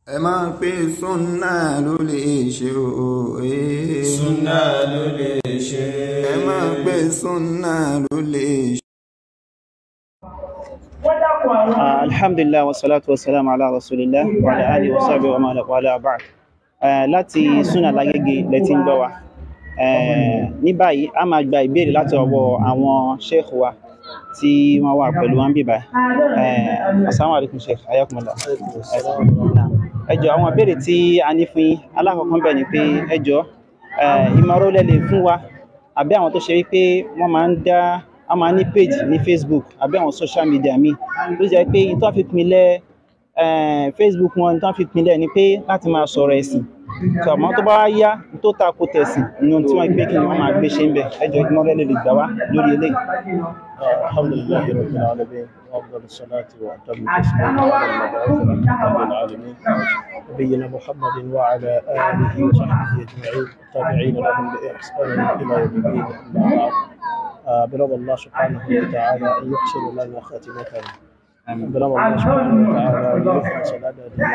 ẹ máa pe súnà ló lè ṣe o. eh. súnà ló lè ṣe. ẹ máa pe súnà ló lè ṣe. Ah, alhamdulillah wa salatu wa salam ala rasulillah wa ala alihi wa sahbihi wa man wala ba'd Eh, láti súnà lágége lẹ́tí ń gbọ́ wa Eh, ní báyìí a máa gba ìbéèrè láti ọwọ́ àwọn sheikh wa tí wọ́n wà pẹ̀lú wọn bíbá assalamu alaikum sheikh ayakumullah Naam. ẹ jọ̀ọ́ àwọn ìbéèrè tí a ní fún yín alákọ̀ọ́kọ́ bẹ̀ ni pé ẹ jọ̀ọ́ eh, ìmọ̀ràn lẹ lè fún wa àbí àwọn tó ṣe wípé wọ́n máa ń dá a máa ní page ní facebook àbí àwọn social media míì tó jẹ́ pé ìtọ́ fi pinlẹ̀ eh, facebook wọn ìtọ́ fi pinlẹ̀ ni pé láti máa sọ̀rọ̀ ẹ̀sìn tó àmọ́ tó bá wá yá tó tako tẹ̀sìn ní ohun tí wọ́n gbé kí ni wọ́n máa gbé ṣe ń bẹ̀ ẹ jọ̀ọ́ ìmọ̀ràn lè lè gbà wá lórí eléyìí. الحمد لله رب العالمين وافضل الصلاه واتم التسليم على المبعوث رحمه للعالمين نبينا محمد وعلى اله وصحبه اجمعين التابعين لهم باحسان الى يوم الدين اما بعد آه، برضا الله سبحانه وتعالى ان يحسن لنا خاتمتنا برضا الله سبحانه وتعالى ان يخلص لنا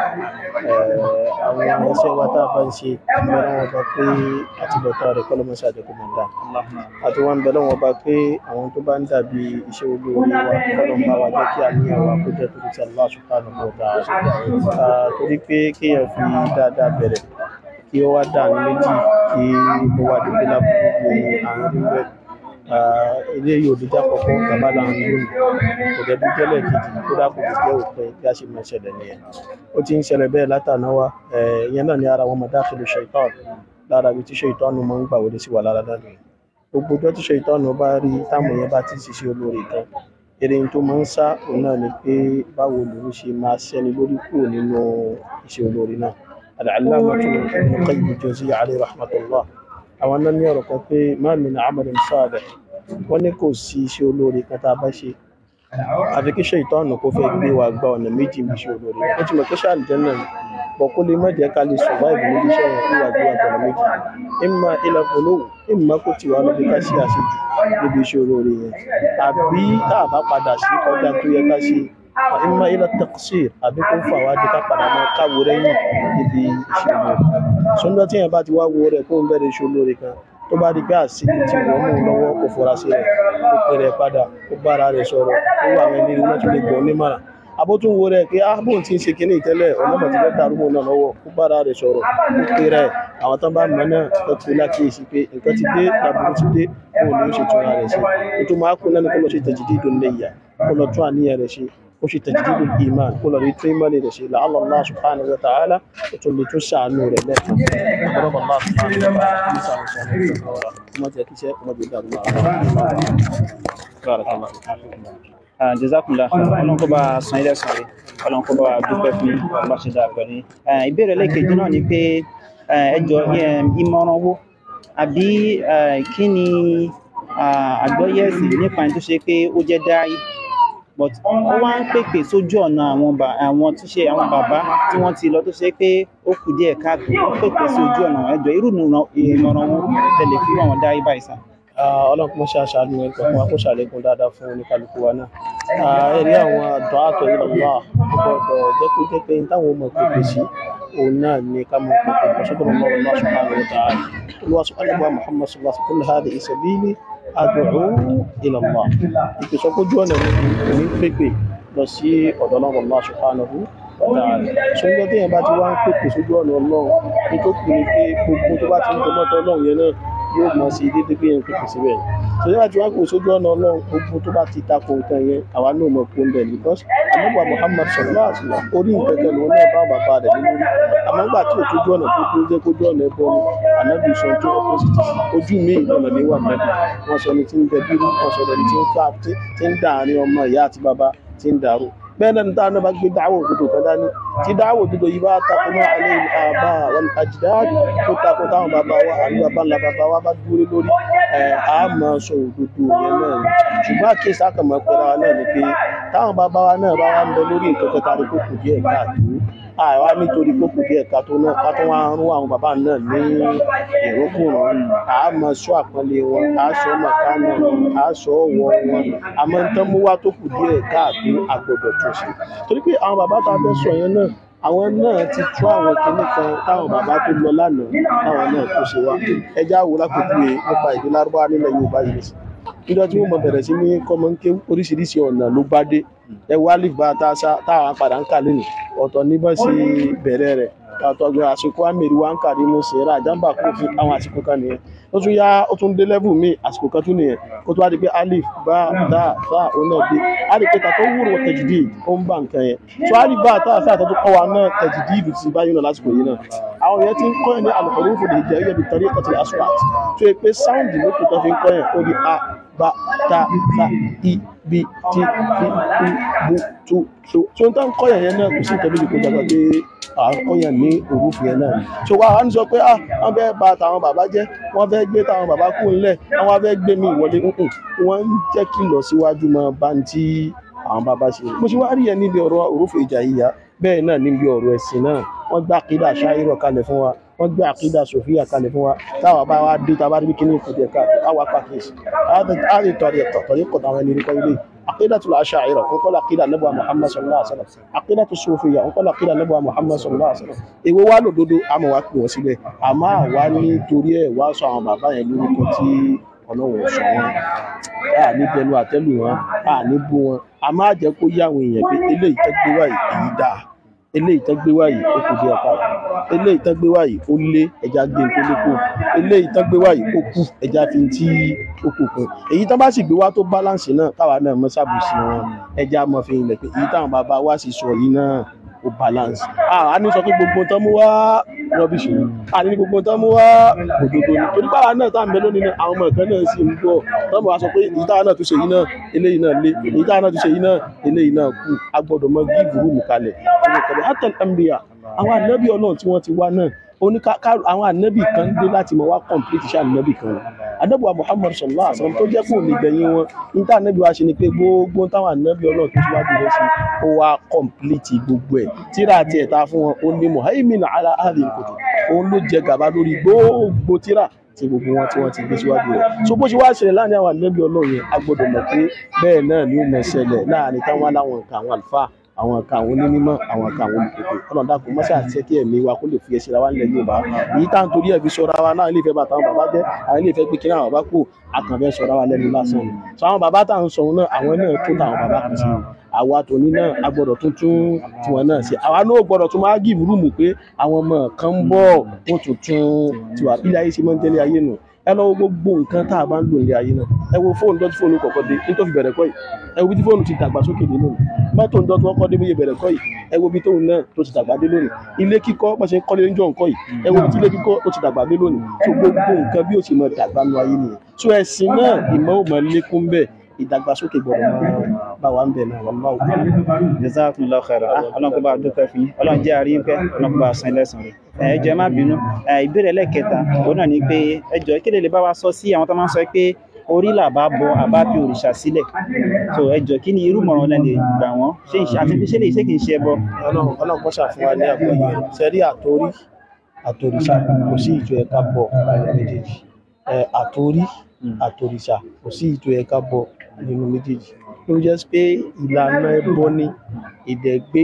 ديننا àwọn ẹsẹ wa tá a bá ń ṣe ìbẹ̀rẹ̀ wọn bá pé àtibọ̀tán rẹ̀ kọ́lọ́mọ ṣàdékù máa dá àti wọn bẹ̀rẹ̀ wọn bá pé àwọn tó bá ń dàbí iṣẹ́ olóore wa kọ́lọ́mọ bá wa jẹ́ kí àníyàn wa kó jẹ́ torí ti Allah subhanahu wa ta'ala torí pé kéèyàn fi dáadáa bẹ̀rẹ̀ kí ó wá dà ní méjì kí ó wá dé pé lábùkù ní àárín rẹ̀ ilé yóò díjà kọ̀ọ̀kan bàbá là ń lónìí kò dẹ̀ bí tẹ́lẹ̀ kejì kó dà kò jẹ́ òpin bí a ṣe máa ṣẹlẹ̀ nìyẹn ó ti ń ṣẹlẹ̀ bẹ́ẹ̀ látàná wa ìyẹn náà ní ara wọn madakhil shaitan lára ibi tí shaitan máa ń gbà wọlé sí wa lára dáadáa gbogbo ọjọ́ tí shaitan bá rí táwọn èèyàn bá ti ń ṣiṣẹ́ olóore kan eré tó máa ń sá òun náà ni pé báwo lòun ṣe máa ṣẹ́ni lórí kúrò nínú iṣẹ́ olóore náà al-allamah Ibn Qayyim al-Jawziyya alayhi rahmatullah àwọn náà ní ọ̀rọ̀ kan pé ma min amalin salih wọ́n ní kò sí iṣẹ́ olóore kan tá a bá ṣe àfi kí ṣètọ́nù kó fẹ́ gbé wa gba ọ̀nà méjì ní iṣẹ́ olóore ó ti mọ̀ pé ṣáà jẹ́ náà bọ̀ kó lè má jẹ́ ká lè survive níbi iṣẹ́ yẹn wíwà gbé wa gba ọ̀nà méjì imma ila ghuluw imma kó ti wà lóbi ká ṣe àṣejù níbi iṣẹ́ olóore yẹn àbí tá a bá padà sí kọjá tó yẹ ká ṣe imma ila taqsir àbí kó fà wá di ká padà máa káwo rẹ́yìn níbi iṣẹ́ olóore sọ́ńdọ́ tí yẹn bá ti wá wo rẹ̀ kó ń bẹ̀rẹ̀ iṣẹ́ olóore kan tó bá di pé àṣírí tí wọ́n mú un lọ́wọ́ kó fura sí rẹ̀ kó pè rẹ̀ padà kó bára rẹ̀ sọ̀rọ̀ kó wà àwọn ẹni náà tó lè gbọ́ onímọ̀ràn abótún wo rẹ̀ pé ah bóun ti ń ṣe kinní ìtẹ́lẹ̀ ọ̀nàmọ̀ ti fẹ́ dàrú mọ́ náà lọ́wọ́ kó bára rẹ̀ sọ̀rọ̀ kó pè rẹ̀ àwọn tán bá mọ̀ náà tó kú lákìyèsí pé nǹkan ti dé làbúrú ti dé bóun ni ó ṣe tún ara rẹ̀ ṣe ètò máa kú náà ni kó lọ ṣe tajdidun niyya kó lọ tún àníyàn rẹ̀ ṣe kó ṣe tajdidul iman kó lọ rí tún ìmọ̀lẹ̀ rẹ̀ ṣe la'alla Allah subhanahu wa ta'ala ó tún lè tún ṣàánú rẹ̀ lẹ́ẹ̀kan ọ̀pọ̀lọpọ̀ Allah subhanahu wa ta'ala kí sáà ń ṣàánú rẹ̀ kuma jẹ́ kí iṣẹ́ kuma jẹ́ dàrú Ah, jazakumullah ọlọ́run kó bá a san ilé ẹ̀sán rẹ̀ ọlọ́run kó bá a dúpẹ́ fún yín, ọlọ́run bá ṣe dáa pẹ̀lú yín. Eh, ìbéèrè lẹ́ẹ̀kejì náà ni pé eh, ẹ jọ̀ọ́ eh, ìmọ̀ràn wo àbí eh, kí ni ah, àgbọ́yé ẹ̀sìn nípa ẹni tó ṣe pé ó jẹ́ dáì but ó wá ń pèpè sójú ọ̀nà àwọn bà àwọn tó ṣe àwọn bàbá tí wọ́n ti lọ tó ṣe pé ó kù díẹ̀ káàtó ó pèpè sí ojú ọ̀nà ẹ jọ̀ọ́ irú ìmọ̀ràn ìmọ̀ràn wo tẹ̀lé fún àwọn dáì báyìí sá. ọlọ́run kò ṣe àṣàánú ẹ̀ kọ̀ọ̀kan wa kó ṣàlékún dáadáa fún oníkálukú wa náà ẹ̀rí àwọn àdọ́ àtọ̀ ìlọ́lá gbọ́dọ̀ jẹ́ kó jẹ́ pé táwọn ọmọ pèpè sí òun náà ni ká mọ pèpè kó sọ́dọ̀ ọmọ ọlọ́run subhanahu wa ta'ala olúwa subhanahu wa muhammad sallallahu alaihi wa sallam hadhihi sabili ad'u ila Allah ìpèsè ọkọ̀jú ọ̀nà ní pèpè lọ sí ọ̀dọ̀ ọlọ́run Allah subhanahu wa ta'ala ṣùgbọ́n tí yẹn bá ti wá ń pèpè sójú ọ̀nà ọlọ́run ní tó kù ní pé gbogbo tó bá ti ń tọmọ́tọ́ ọlọ́run yẹn náà yóò mọ̀ sí dédé pé yẹn pèpè síbẹ̀ ṣùgbọ́n àti wọn kò sójú ọ̀nà ọlọ́run gbogbo tó bá ti tako nǹkan yẹn àwa náà mọ̀ pé ń bẹ̀ because àmọ́gbà Muhammad sallallahu alaihi wasallam orí nǹkan kan lòun náà bá bàbá rẹ̀ nínú rí àmọ́gbà tí òtójú ọ̀nà tó dúró jẹ́ kójú ọ̀nà ẹ̀bọ ni ànábì sọ tó opposite ojú mi ìlànà ní wà mẹ́bí wọ́n sọ ní tí ń bẹ bírú wọ́n sọ ní tí ń fà tí ń dàárín ọmọ ìyá àti bàbá tí ń dàrú bẹ́ẹ̀ náà níta náà bá gbé dáwọ̀ òdodo kan dání tí dáwọ̀ òdodo yìí bá takò náà alẹ́ àbá wal ajdad tó takò táwọn bàbá wa àbí bàbá ńlá bàbá wa bá dúró lórí ẹ̀ á máa sọ òdodo yẹn náà ni ṣùgbọ́n àkíyèsí àkànmọ́ pẹ̀lú wa náà ni pé táwọn bàbá wa náà bá wà ń bẹ lórí nǹkan kan tàbí kò kù díẹ̀ káàtó àwa nítorí kó kù díẹ̀ ká tó náà ká tó wá rún àwọn bàbá náà ní ìrókùnrán à á máa sọ àpọ́nlé wọn à á sọ màkánà wọn à á sọ ọ̀wọ̀ wọn àmọ́ ń tán mú wá tó kù díẹ̀ káàtó àgbọ̀dọ̀ tó ṣe torí pé àwọn bàbá tá a fẹ́ sọ yẹn náà àwọn náà ti tú àwọn kinní kan táwọn bàbá tó lọ lánàá táwọn náà tó ṣe wá ẹjá wo lápèjúwe nípa èdè lárúbáwá nílẹ̀ yorùbá yìí nìsín níjọ́ tí wọ́n mọ bẹ̀rẹ̀ sí ní kọ́mọ́ńké oríṣiríṣi ọ̀nà ló bá dé ẹ wá lè bá tá a sá táwọn padà ń kà lónìí ọ̀tọ̀ ní bá ṣe bẹ̀rẹ̀ rẹ̀ ọ̀tọ̀ gbé àsìkò àmèrè wa ń kà nínú sèrà àjàmbá kó fún àwọn àsìkò kan nìyẹn ó tún yá ó tún dé level míì àsìkò kan tún nìyẹn kó tó wá di pé alif bá dá fa òun náà dé á rí pé tàtó wúrò tẹ̀jìdì ó ń bá nǹkan yẹn tó á rí bá tá a fẹ́ àtọ́jú kọ́ wa náà tẹ̀jìdì ìlú ti báyìí náà lásìkò yìí náà àwọn yẹn ti ń kọ́ yẹn ní alùpùpù fòdì ìjẹ́ yẹn bí tọ́rí ẹ̀kọ́ aswat tó yẹ pé sáùndì ló kù tó fi ń kọ́ yẹn ó di a ba ta fa i bi ti fi u bu tu so so n ta ń kọ́ yẹn yẹn náà kò sí ìtẹ́bí ìkó jàgbá pé à ń kọ́ yẹn ní òrùfù yẹn náà so wa wá ń sọ pé ah wọ́n fẹ́ bà tàwọn bàbá jẹ́ wọ́n fẹ́ gbé tàwọn bàbá kú ńlẹ̀ wọ́n fẹ́ gbé mi ìwọlé nǹkan wọ́n ń jẹ́ kí lọ síwájú mọ́ bá ń tí àwọn bàbá ṣe mo ṣe wá rí yẹn níbi ọ̀rọ̀ òrùfù ìjà yíya bẹ́ẹ̀ náà níbi ọ̀rọ̀ ẹ̀sìn náà wọ́n gbá àkídà ṣáírọ̀ kalẹ̀ fún wa wọ́n gbé àkídà sofia kalẹ̀ fún wa táwa bá wa dé táwa rí kíní ìkùdí ẹ̀ka àwa pàkíyèsí á lè tọ̀rí ẹ̀tọ̀ tọ̀rí kọ̀ táwọn ẹni kọ́ ilé àkídà tó láṣà àìrọ̀ kó kọ́ àkídà lẹ́bùwà muhammad sallallahu alaihi wasallam àkídà tó sofia kó kọ́ àkídà lẹ́bùwà muhammad sallallahu alaihi wasallam èwo wá lòdodo àmọ́ wá pè wọ́n síbẹ̀ àmọ́ àwa ní torí ẹ̀ wá sọ àwọn bàbá yẹn lórúkọ tí ọlọ́run sọ wọn a ní bẹnu àtẹ́lù wọn a ní bú wọn a máa jẹ́ kó yá àwọn èèyàn pé eléyìí tẹ́ gbé wáyé èyí dáa eléyìí tán gbé wáyìí ó kù díẹ̀ pa eléyìí tán gbé wáyìí ó lé ẹja gbé tó lékò eléyìí tán gbé wáyìí ó kù ẹja fi tí ó kù kù èyí tán bá sì gbé wá tó báláǹsì náà káwa náà mọ sábùsì wọn ẹja mọ fi ilẹ̀ pé èyí táwọn bàbá wa sì sọ yìí náà ó balance a ní sọ pé gbogbo tán mú wá rọbìṣì a ní gbogbo tán mú wá òdodo ni torí báwa náà tá à ń bẹ lónìí náà àwọn ọmọ ìkan náà sì ń gbọ́ tán mọ̀ wá sọ pé èyí táwa náà tún ṣe yìí náà eléyìí náà lé èyí táwa náà tún ṣe yìí náà eléyìí náà kù a gbọ́dọ̀ mọ gíìfù rúùmù kalẹ̀ ọmọ ìkọlẹ̀ hatan ambia àwọn ànábì ọlọ́run tí wọ́n ti wá náà oníkà àwọn ànábì kan dé láti mọ wá complete iṣẹ́ ànábì kan wọn ànábì wa muhammad sallallahu alaihi wasallam tó jẹ́ kó ní gbẹ̀yìn wọn ní tá ànábì wa ṣe ni pé gbogbo táwọn ànábì ọlọ́run tó síwájú rẹ̀ ṣe ó wá complete gbogbo ẹ̀ tíra àti ẹ̀ta fún wọn ó ní muhaimin ala ahli kutub òun ló jẹ gàba lórí gbogbo tíra tí gbogbo wọn tí wọn ti gbé síwájú rẹ̀ so bó ṣe wá ṣẹlẹ̀ láàrin àwọn ànábì ọlọ́run yẹn a gbọ́dọ̀ mọ̀ pé bẹ́ẹ̀ náà ni ó mọ̀ ṣẹlẹ̀ láàrin táwọn aláwọn nǹkan àwọn àlùfáà àwọn kan àwọn onímọ̀ àwọn kan àwọn olùkókò ọlọ́run dàpọ̀ mọ́ṣẹ́ àti ṣẹ́kí ẹ̀mí wa kó lè fi ẹsẹ̀ ra wa nílẹ̀ Yorùbá èyí tá à ń torí ẹ̀ fi sọra wa náà ilé ìfẹ́ bàtà àwọn bàbá jẹ́ àwọn ilé ìfẹ́ pé kí àwọn bàbá kù àkànfẹ́ sọra wa lẹ́nu lásán ni so àwọn bàbá tá à ń sọ òun náà àwọn náà tó tàwọn bàbá kan sí àwa tòní náà a gbọ́dọ̀ tún tún tiwọn náà ṣe àwa náà gbọ́dọ̀ tún máa gíìmù rúùmù pé àwọn ọmọ kan ń bọ̀ wọ́n tún tún tiwa bí ayé ṣe máa ń tẹ́lẹ̀ ayé nù ẹ lọ wo gbogbo nǹkan tá a bá ń lò ní ayé náà ẹ wo fóònù dọ́tí fóònù kọ̀ọ̀kan dé ní tó fi bẹ̀rẹ̀ kọ́ yìí ẹ wo bí tí fóònù ti dàgbà sókè dé lónìí mọ́tò dọ́tí wọ́n kọ́ dé bóyá bẹ̀rẹ̀ kọ́ yìí ẹ wo bí tóun náà tó ti dàgbà dé lónìí ilé kíkọ́ bá ṣe ń kọ́lé níjọ́ nǹkan yìí ẹ wo bí tí ilé kíkọ́ tó ti dàgbà dé lónìí tó gbogbo nǹkan bí ó ṣe máa dàgbà nu ayé nìyẹn so ẹ̀sìn náà ìmọ̀ ò máa lékún bẹ́ẹ̀ ìdàgbàsókè gbọ́dọ̀ máa bá wa ń bẹ̀ náà wọ́n máa wò. jazakumullahu khairan ah ọlọ́run kó bá a dúpẹ́ fún yín ọlọ́run jẹ́ àrí pẹ́ ọlọ́run kó bá a san ẹlẹ́sàn rẹ̀ ẹ jọ̀ọ́ ẹ má bínú ìbéèrè ẹlẹ́kẹta òun náà ni pé ẹ jọ̀ọ́ kí lè lè bá wa sọ sí àwọn tó máa ń sọ pé orí làbá bọ àbá fi òrìṣà sílẹ̀ so ẹ jọ̀ọ́ kí ni irú mọ̀ràn lẹ́ lè gbà wọ́n ṣé ìṣe àti ṣé lè ṣe kì í ṣe ẹbọ. ọlọ́run ọlọ́run kọ́ ṣàfihàn wa ní àgbáyé sẹ́rí àtórí àtòrìṣà kò sí ìjọ ẹ̀ka bọ̀ méjèèjì àtórí àtòrìṣà kò sí ìjọ ẹ̀ka bọ̀ nínú méjèèjì ló jẹ́ pé ìlànà ẹbọ ni ìdẹ̀gbé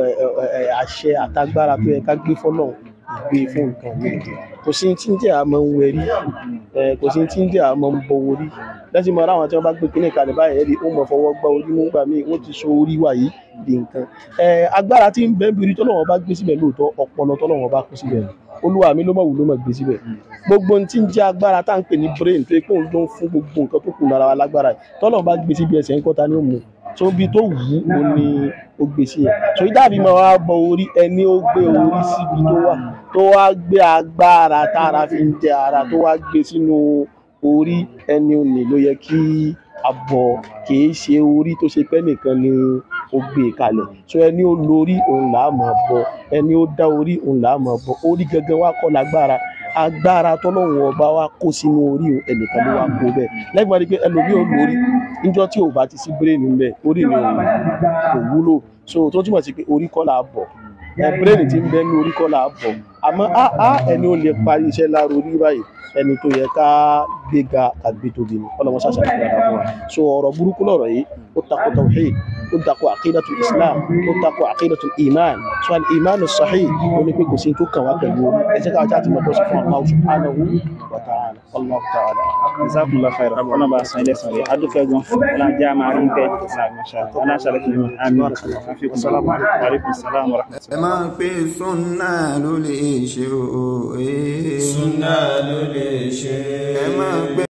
àṣẹ àtagbára tó yẹ ká gbé fọ́lọ́run ìgbé fún nǹkan mi kò sí tí ń jẹ́ àmọ́ ń wẹ̀rí kò sí tí ń jẹ́ àmọ́ ń bọ orí lẹ́sìn mọ́ àwọn tí wọ́n bá gbé kíní kalẹ̀ báyìí ẹ̀rí ó mọ̀ fọwọ́ gbá orí mú gbà míì wọ́n ti so orí wà yìí di nǹkan agbára tí ń bẹ́ẹ̀ bìrì tọ́lọ́wọ́n bá gbé síbẹ̀ lóòótọ́ ọpọlọ tọ́lọ́wọ́n bá kó síbẹ̀ olúwa mi ló mọ̀ wù ló mọ̀ gbé síbẹ̀ gbogbo ohun tí ń jẹ́ agbára tá à ń pè ní brain tó yẹ kó ń ló ń fún gbogbo nǹkan tó kù lára wa lágbára yìí tọ́lọ́wọ́n bá gbé síbi ẹsẹ̀ ńkọ́ta ni ó mú tó bí tó wù ú ó ní ó gbé sí yẹn so ìdábì máa wá bọ orí ẹni ó gbé orí síbi tó wà tó wá gbé agbára tára fi ń jẹ ara tó wá gbé sínú orí ẹni òní ló yẹ kí a bọ kìí ṣe orí tó ṣe pẹ́ nìkan ni ó gbé kalẹ̀ so ẹni ó lórí òun là á máa bọ ẹni ó dá orí òun là á máa bọ orí gangan wá kọ́ lágbára agbára tọ́lọ́run ọba wa kó sínú orí ẹnìkan ló wá kó bẹ́ẹ̀ lẹ́gbàá rí pé ẹlòmíì ò lórí níjọ́ tí ò bá ti sí bírèèni ńbẹ̀ orí ni òun kò wúlò so tó túmọ̀ sí pé orí kọ́ là á bọ̀ bírèèni ti ń bẹ ní orí kọ́ là á bọ̀ àmọ́ á ẹni ó lè parí iṣẹ́ lára orí báyìí ẹni tó yẹ ká gbéga àgbé tóbi ni ọlọmọ ṣàṣà ní ìgbàdá fún wa so ọ̀rọ̀ burúkú lọ̀rọ̀ yìí ó ó tako tawhid ó tako àkídàtul islam ó tako àkídàtul iman so al iman sahih ó ní pé kò sí tó kàn wá pẹ̀lú orí ẹ jẹ́ ká wájú àti mọ̀tọ́ sí fún Allah subhanahu wa ta'ala Allah ta'ala. jazakumullahu khairan ọ̀nà bá san ilé sọ̀rọ̀ adúpẹ́ gan ọ̀nà jẹ́ àmà rí bẹ́ẹ̀ ọ̀nà ṣàlẹ̀ kìí àmì assalamu alaikum salam wa rahmatullahi. ẹ máa pé súnà ló lè ṣe o. Súnà ló lè ṣe. ẹ máa pé